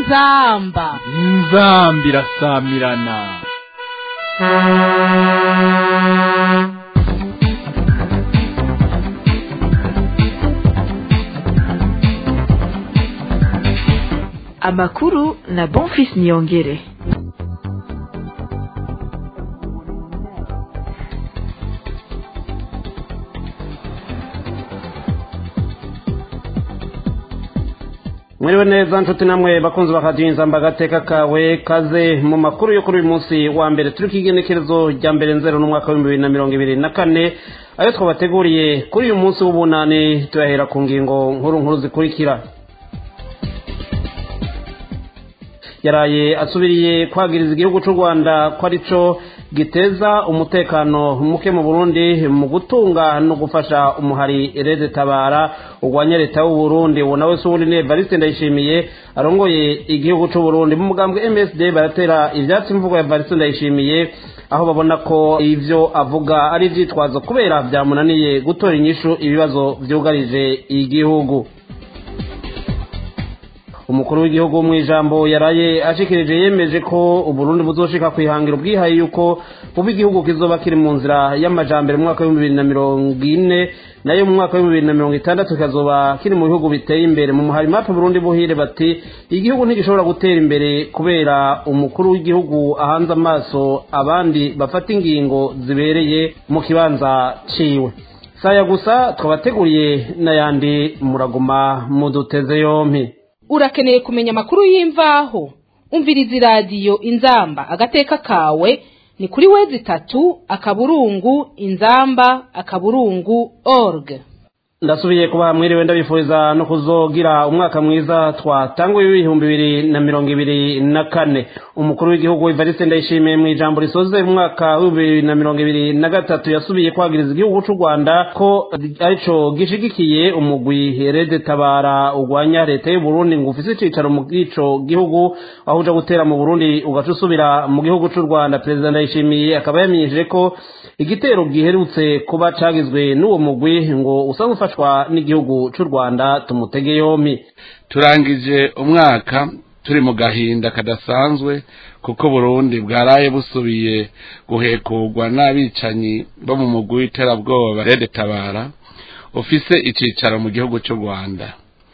inzamba inzamba irasamirana amakuru na bonfis niyongere mwiriwe neza nshuti namwe bakunzi bakajinza agateka kawe kaze mu makuru yo kuri uyu munsi wa mbere turi ku igenekerezo rya mbere nzero n'umwaka w'ibihumbi bibiri na mirongo ibiri na kane ayo twabateguriye kuri uyu munsi w'ubunani tuyahera ku ngingo nkuru nkuru zikurikira yaraye asubiriye kwagiriza igihugu cy'u rwanda ko arico giteza umutekano muke mu burundi mu gutunga no gufasha umuhari rede tabara urwanya leta y'u burundi uwo nawe si uwundi ni evariste ndayishimiye arongoye igihugu cy'u burundi mu mugambwe msd baratera ibyatsi imvugo ya evariste ndayishimiye aho babona ko ibyo avuga ari ibyitwazo kubera byamunaniye gutora inyishu ibibazo byugarije igihugu umukuru w'igihugu mu ijambo yaraye ashikirije yemeje ko uburundi buzoshika kwihangira ubwihaye yuko buba igihugu kizoba kiri mu nzira y'amajambere mu mwaka w'ibihumbi bibiri na mirongo ine nayo mu mwaka w'ibihumbi bibiri na mirongo itandatu kikazoba kiri mu bihugu biteye imbere mu muhari mape burundi buhire bati igihugu ntigishobora gutera imbere kubera umukuru w'igihugu ahanze amaso abandi bafata ingingo zibereye mu kibanza ciwe saya gusa twabateguriye n'ayandi muraguma muduteze yompi urakeneye kumenya amakuru y'imvaho umviriza iradiyo inzamba agateka kawe ni kuri wezi itatu akaburungu inzamba akaburungu org ndasubiye kuba mwiriwe ndabifuriza no kuzogira umwaka mwiza twatanguye w'ibihumbi bibiri na mirongo ibiri na kane umukuru w'igihugu evariste ndayishimiye mu ijambo risoze mu mwaka w'ibihumbi bibiri na mirongo ibiri na gatatu yasubiye kwagiriza igihugu cy'u rwanda ko arico gishigikiye umugwi rede tabara urwanya leta y'u burundi ngo ufise icicaro mu ico gihugu aho uja gutera mu burundi ugaca usubira mu gihugu cy'u rwanda perezida ndayishimiye akaba yamenyesheje ko igitero giherutse kuba cagizwe n'uwo mugwi ngo usanzwe ufashwa n'igihugu cy'u rwanda tumutege yompi turangije umwaka turi mu gahinda kadasanzwe kuko burundi bwaraye busubiye guhekurwa n'abicanyi bo mu mugwi w'iterabwoba rede tabara ufise icicaro mu gihugu cy'u rwanda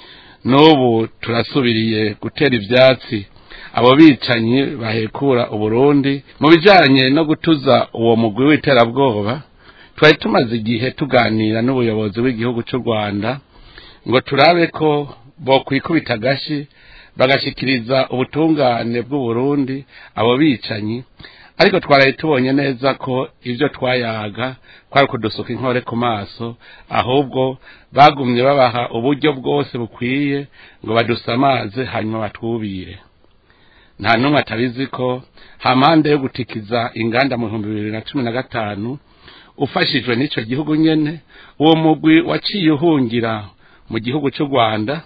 n'ubu turasubiriye gutera ivyatsi abo bicanyi bahekura uburundi mu bijanye no gutuza uwo mugwi w'iterabwoba twari tumaze igihe tuganira n'ubuyobozi bw'igihugu cy'u rwanda ngo turabe ko bokwikubita agashi bagashikiriza ubutungane bw'uburundi abo bicanyi ariko twaraye tubonye neza ko ibyo twayaga kwari kudusuka inkore ku maso ahubwo bagumye babaha uburyo bwose bukwiye ngo badusamaze hanyuma batwubire nta n'umwe atabizi ko hampande yo gutikiza inganda mu bihumbi bibiri na cumi na gatanu ufashijwe n'icyo gihugu nyene uwo mugwi waciye uhungira mu gihugu cy'u rwanda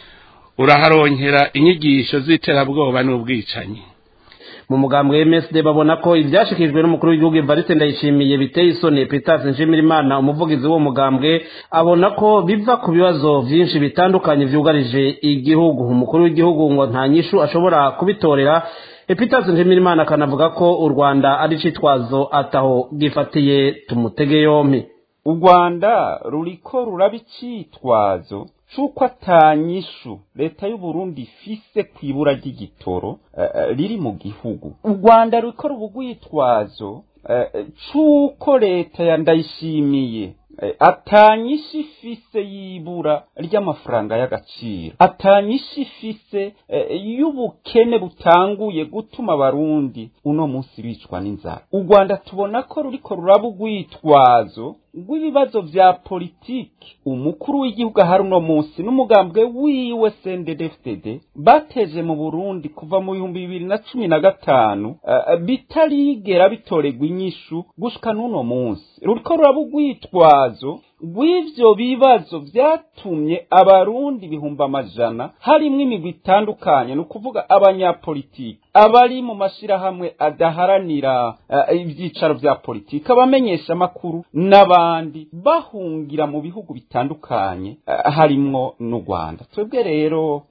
uraharonkera inyigisho z'iterabwoba n'ubwicanyi mu mugambwe MSD babona ko ibyashikijwe n'umukuru w'igihugu Evariste Ndayishimiye biteye isoni Peter Nshimirimana umuvugizi w'uwo mugambwe abona ko biva ku bibazo byinshi bitandukanye vyugarije igihugu umukuru w'igihugu ngo nta nyishu ashobora kubitorera Epitas Nshimirimana akanavuga ko u Rwanda ari citwazo ataho gifatiye tumutege yompi u Rwanda ruriko ruraba icitwazo c'uko atanyishu leta y'u Burundi ifise kwibura ry'igitoro uh, riri mu gihugu u Rwanda ruriko rubugwitwazo uh, c'uko leta ya ndayishimiye atanyisha ifise y'ibura ry'amafaranga y'agaciro atanyisha ifise y'ubukene butanguye gutuma abarundi uno munsi bicwa n'inzara u rwanda tubona ko ruriko ruraba urwitwazo rw'ibibazo vya politiki umukuru w'igihugu ahari uno munsi n'umugambwe wiwe CNDD-FDD bateje mu Burundi kuva mu bihumbi bibiri na cumi na gatanu uh, bitarigera bitoregwa inyishu gushika n'uno munsi ruriko ruraba urwitwazo rw'ivyo bibazo vyatumye abarundi ibihumbi amajana harimwo imigwi itandukanye ni ukuvuga abanyapolitiki abari mu mashirahamwe adaharanira uh, ivyicaro vya politiki abamenyesha amakuru n'abandi bahungira mu bihugu bitandukanye uh, harimwo n'u Rwanda twebwe rero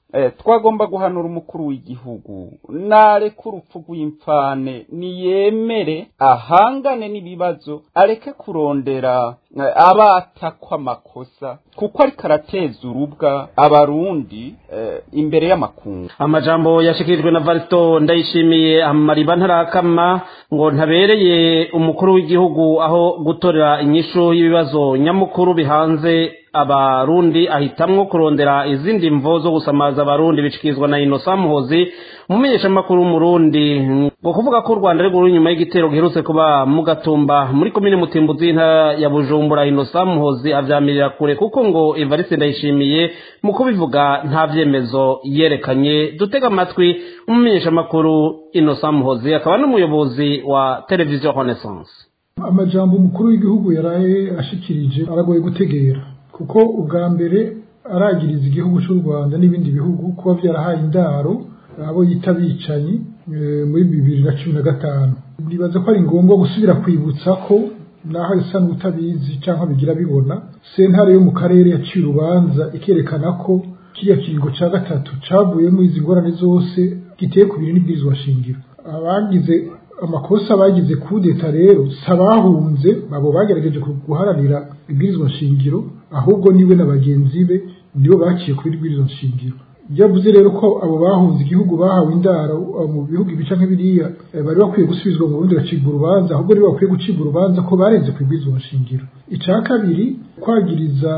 eh, twagomba guhanura umukuru w'igihugu nareke urupfu rw'imfane niyemere ahangane n'ibibazo areke kurondera eh, abatakwa amakosa kuko ariko arateza urubwa abarundi eh, imbere y'amakungu amajambo yashikirijwe na Varisto ndayishimiye amariba ntarakama ngo ntabereye umukuru w'igihugu aho gutorera inyishu y'ibibazo nyamukuru bihanze abarundi ahitamwo kurondera izindi mvo zo gusamaza abarundi bicikizwa na Innocent Muhozi umumenyeshamakuru w'umurundi ngo kuvuga ko u Rwanda ari guru nyuma y'igitero giherutse kuba mu gatumba muri komine Mutimbuzi y'intara ya Bujumbura Innocent Muhozi avyamirira kure kuko ngo Evariste ndayishimiye mu kubivuga nta vyemezo yerekanye dutega amatwi umumenyeshamakuru Innocent Muhozi akaba n'umuyobozi wa televiziyo Renaissance amajambo umukuru w'igihugu yaraye ashikirije aragoye gutegera kuko ubwa mbere aragiriza igihugu cy'u Rwanda n'ibindi bihugu kuba byarahaye indaro abo yita bicanyi eh, muri bibiri na cumi na gatanu nibaza ko ari ngombwa gusubira kwibutsa ko naho isa n'utabizi cyangwa bigira bibona sentare yo mu karere yaciye urubanza ikerekana ko kiriya kiringo cya gatatu cavuyemo izi ngorane zose giteye ku biri n'ibwirizwa shingiro abagize amakosa bagize kudeta rero si abahunze abo bagerageje guharanira ibwirizwa shingiro ahubwo niwe na bagenzi be nibo baciye kuri ibwirizwa shingiro yavuze rero ko abo bahunze igihugu bahawe indaro mu bihugu ibica nk'ibiriya eh, bari bakwiye gusubizwa mu burundi gacibwa urubanza ahubwo nibo bakwiye gucibwa urubanza ko barenze ku ibwirizwa shingiro icya kabiri kwagiriza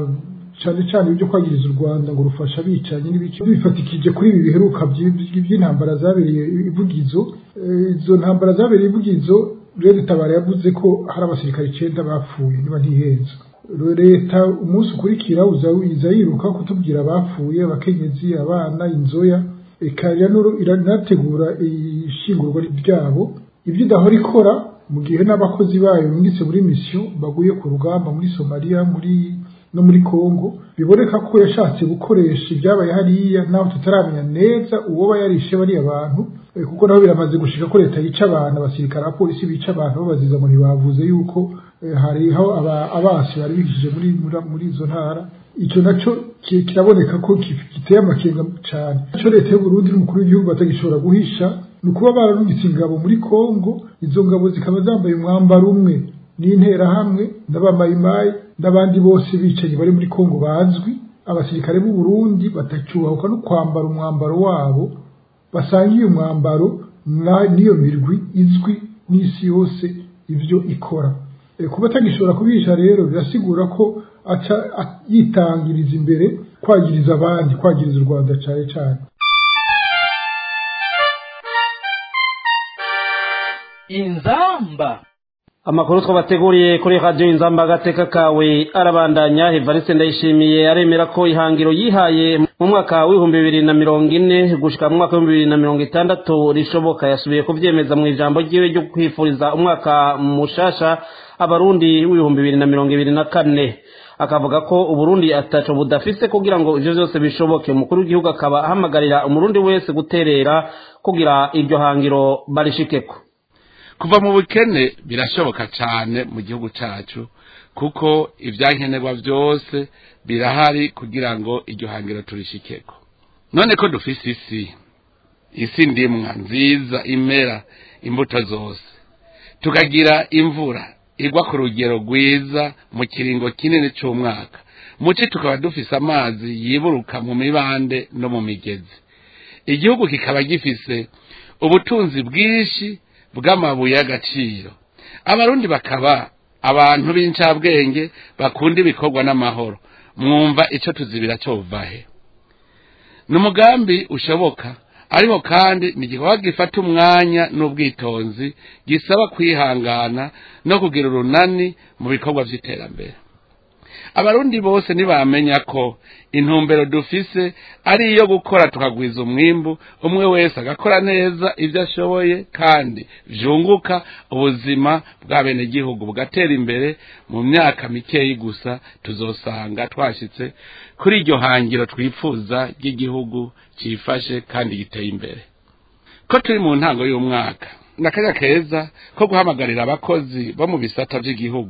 cyane cyane ibyo kwagiriza u Rwanda ngo rufasha abicanyi n'ibiki bifatikije kuri ibi biheruka by- by'intambara zabereye ivugizo Eh, izo ntambara zabereye ivugizo rero tabara yavuze ko hari abasirikare icenda bapfuye niba ntihenze leta umunsi ukurikira uza iza yiruka kutubwira abapfuye abakenyezi abana inzoya eka iranuru- iranategura ishingurwa ryabo ibyo idahora ikora mu gihe n'abakozi bayo bungitse muri misiyo baguye ku rugamba muri somaliya muri no muri Kongo biboneka ko yashatse gukoresha ibyabaye hariya naho tutaramenya neza uwo yarishe bariya bantu eh, kuko naho biramaze gushika ko leta yica abantu abasirikare abapolisi bica abantu babaziza ngo ntibavuze yuko eh, hariho aba- abasi bari bihishije muri muri- muri izo ntara icyo naco ki- kiraboneka ko ki- giteye amakenga cyane ico leta y'u Burundi n'umukuru w'igihugu batagishobora guhisha ni ukuba bararungitse ingabo muri Kongo izo ngabo zikaba zambaye umwambaro umwe n'interahamwe n'abamayimayi n'abandi bose bicanyi bari muri Kongo bazwi abasirikare b'u Burundi batacyubahuka no kwambara umwambaro wabo basangiye umwambaro na- n'iyo mirwi izwi n'isi yose ibyo ikora E, kuba atagishobora kubihisha rero birasigura ko aca a- yitangiriza imbere kwagiriza abandi kwagiriza u Rwanda cyane cyane inzamba amakuru twabateguriye kuri radiyo inzamba agateka kawe arabandanya evariste ndayishimiye aremera ko ihangiro yihaye mu mwaka w'ibihumbi bibiri na mirongo ine gushika mu mwaka w'ibihumbi bibiri na mirongo itandatu rishoboka yasubiye kuvyemeza mu ijambo ryiwe ryo kwifuriza umwaka mushasha abarundi w'ibihumbi bibiri na mirongo ibiri na kane akavuga ko uburundi ataco budafise kugira ngo ivyo vyose bishoboke umukuru w'igihugu akaba ahamagarira umurundi wese guterera kugira iryo hangiro barishikeko kuva mu bukene birashoboka cyane mu gihugu cyacu kuko ibyankenerwa byose birahari kugira ngo iryo hangiro turishikeko none ko dufise isi isi ndimwa nziza imera imbuto zose tukagira imvura igwa ku rugero rwiza mu kiringo kinini cy'umwaka muci tukaba dufise amazi yiburuka mu mibande no mu migezi igihugu kikaba gifise ubutunzi bwinshi bw'amabuye y'agaciro abarundi bakaba abantu b'incabwenge bakunda ibikorwa n'amahoro mwumva icyo tuzibira cyova ni umugambi ushoboka ariko kandi ni igikorwa gifata umwanya n'ubwitonzi gisaba kwihangana no kugira urunani mu bikorwa by'iterambere abarundi bose ntibamenya ko intumbero dufise ari iyo gukora tukagwiza umwimbu umwe wese agakora neza ibyo ashoboye kandi vyunguka ubuzima bwa bene gihugu bugatera imbere mu myaka mikeyi gusa tuzosanga twashitse kuri iryo hangiro twifuza ry'igihugu cifashe kandi giteye imbere ko turi mu ntango y'umwaka n'akanya keza ko guhamagarira abakozi bo mu bisata by'igihugu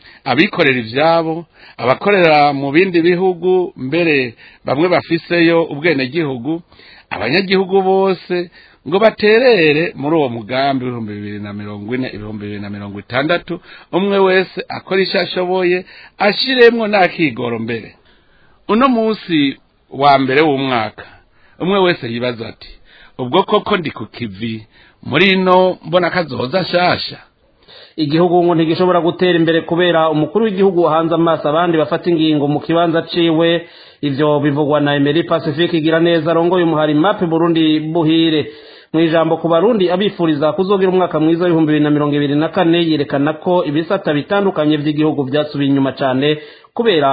abikorera ivyabo abakorera mu bindi bihugu mbere bamwe bafiseyo ubwenegihugu abanyagihugu bose ngo baterere muri uwo mugambi w'ibihumbi bibiri na mirongo ine ibihumbi bibiri na mirongo itandatu umwe wese akora icyo ashoboye ashiremwo n'akigoro mbere uno munsi wa mbere w'umwaka umwe wese yibaza ati ubwo koko ndi ku kivi muri ino mbona kazoza shasha igihugu ngo ntigishobora gutera imbere kubera umukuru w'igihugu wahanze amaso abandi bafata ingingo mu kibanza ciwe ivyo bivugwa na Emery Pacifique igira neza arongoye umuhari mape Burundi buhire mu ijambo ku barundi abifuriza kuzogira umwaka mwiza w'ibihumbi bibiri na mirongo ibiri na kane yerekana ko ibisata bitandukanye by'igihugu byasubiye inyuma cyane kubera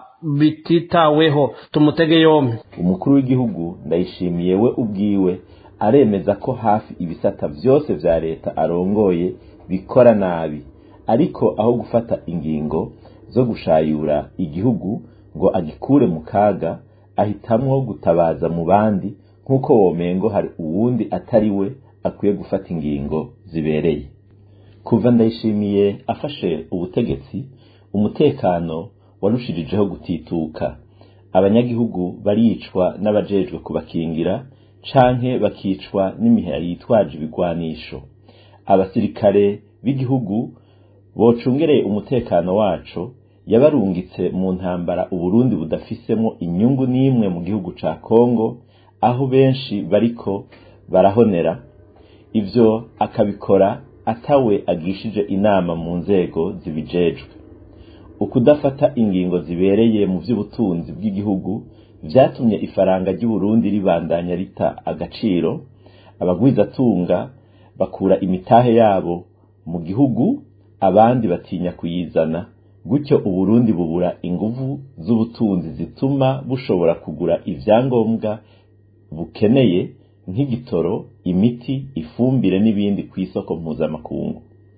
bititaweho tumutege yombi umukuru w'igihugu ndayishimiye we ubwiwe aremeza ko hafi ibisata byose vya leta arongoye bikora nabi ariko aho gufata ingingo zo gushayura igihugu ngo agikure mu kaga ahitamwo gutabaza mu bandi nk'uko womengo hari uwundi atari we akwiye gufata ingingo zibereye kuva ndayishimiye afashe ubutegetsi umutekano warushirijeho gutituka abanyagihugu baricwa n'abajejwe kubakingira canke bakicwa n'imihari yitwaje ibigwanisho abasirikare b'igihugu bocungereye umutekano waco yabarungitse mu ntambara uburundi budafisemo inyungu n'imwe mu gihugu ca kongo aho benshi bariko barahonera ivyo akabikora atawe agishije inama mu nzego zibijejwe ukudafata ingingo zibereye mu by'ubutunzi bw'igihugu vyatumye ifaranga ry'uburundi ribandanya rita agaciro abagwizatunga bakura imitahe yabo mu gihugu abandi batinya kuyizana gutyo uburundi bubura inguvu z'ubutunzi zituma bushobora kugura ivyangombwa bukeneye nk'igitoro imiti ifumbire n'ibindi ku isoko mpuzamakungu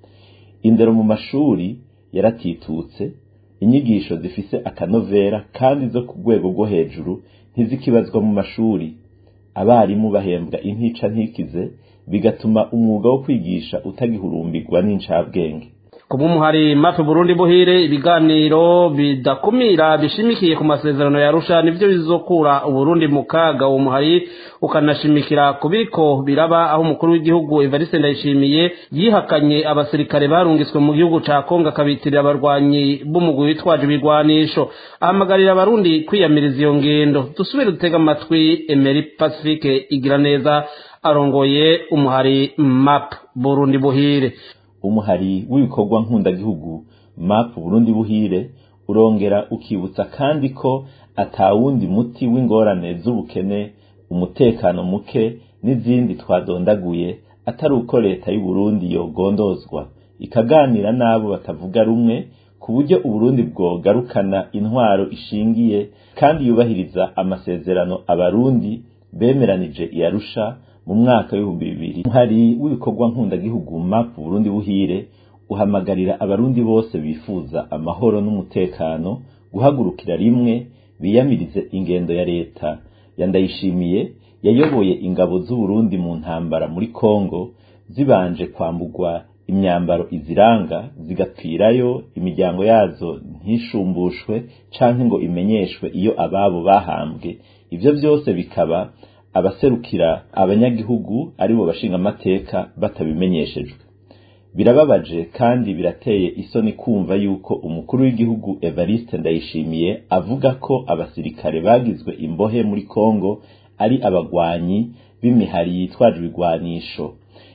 indero mu mashuri yaratitutse inyigisho zifise akanovera kandi zo ku rwego rwo hejuru ntizikibazwa mu mashuri abarimu bahembwa intica ntikize bigatuma umwuga wo kwigisha utagihurumbirwa n'incabwenge kubw'umuhari mape burundi buhire ibiganiro bidakumira bishimikiye ku masezerano ya rusha nivyo bizokura uburundi mu kaga uwo muhari ukanashimikira ku biriko biraba aho umukuru w'igihugu evariste ndayishimiye yihakanye abasirikare barungitswe mu gihugu ca kongo akabitirira abarwanyi b'umugwi witwaje ibigwanisho ahamagarira abarundi kwiyamiriza iyo ngendo dusubire dutega amatwi emery pacifique igira neza arongoye umuhari map burundi buhire umuhari w'ibikorwa nkundagihugu map burundi buhire urongera ukibutsa kandi ko atawundi muti w'ingorane z'ubukene umutekano muke n'izindi twadondaguye atari uko leta y'uburundi yogondozwa ikaganira n'abo batavuga rumwe ku buryo uburundi bwogarukana intwaro ishingiye kandi yubahiriza amasezerano abarundi bemeranije iyarusha mu mwaka w'ibihumbi bibiri umuhari w'ibikorwa nkundagihugu map burundi buhire uhamagarira abarundi bose bifuza amahoro n'umutekano guhagurukira rimwe biyamirize ingendo ya leta yandayishimiye yayoboye ingabo z'uburundi mu ntambara muri kongo zibanje kwambugwa imyambaro iziranga zigapfirayo imiryango yazo ntishumbushwe canke ngo imenyeshwe iyo ababo bahambwe ivyo byose bikaba abaserukira abanyagihugu aribo bashinga amateka batabimenyeshejwe birababaje kandi birateye isoni kumva yuko umukuru w'igihugu Evariste Ndayishimiye avuga ko abasirikare bagizwe imbohe muri Kongo ari abagwanyi b'imihari yitwaje ibigwanisho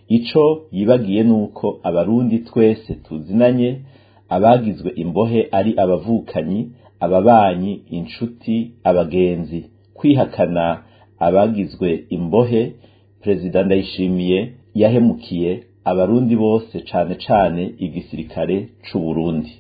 ico yibagiye nuko abarundi twese tuzinanye abagizwe imbohe ari abavukanyi ababanyi inshuti abagenzi kwihakana abagizwe imbohe perezida ndayishimiye yahemukiye abarundi bose cane cane igisirikare c'uburundi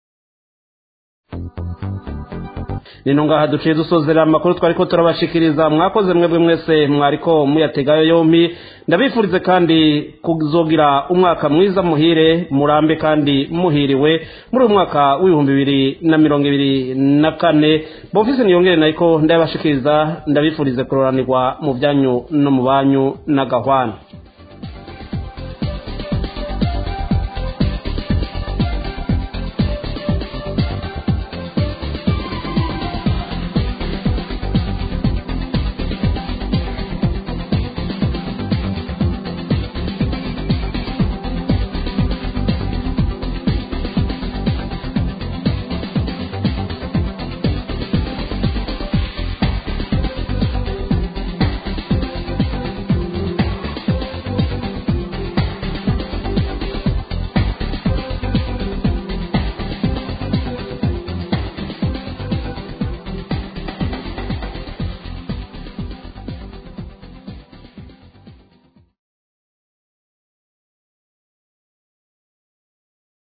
nino ngaha duciye dusozera amakuru twariko turabashikiriza mwakoze mwebwe mwese mwariko muyategayo yompi ndabifurize kandi kuzogira umwaka mwiza muhire murambe kandi muhiriwe muri uyu mwaka w'ibihumbi bibiri na mirongo ibiri na kane bofisi niyongere nayiko ndabashikiriza ndabifurize kuroranirwa mu byanyu no mu banyu n'agahwana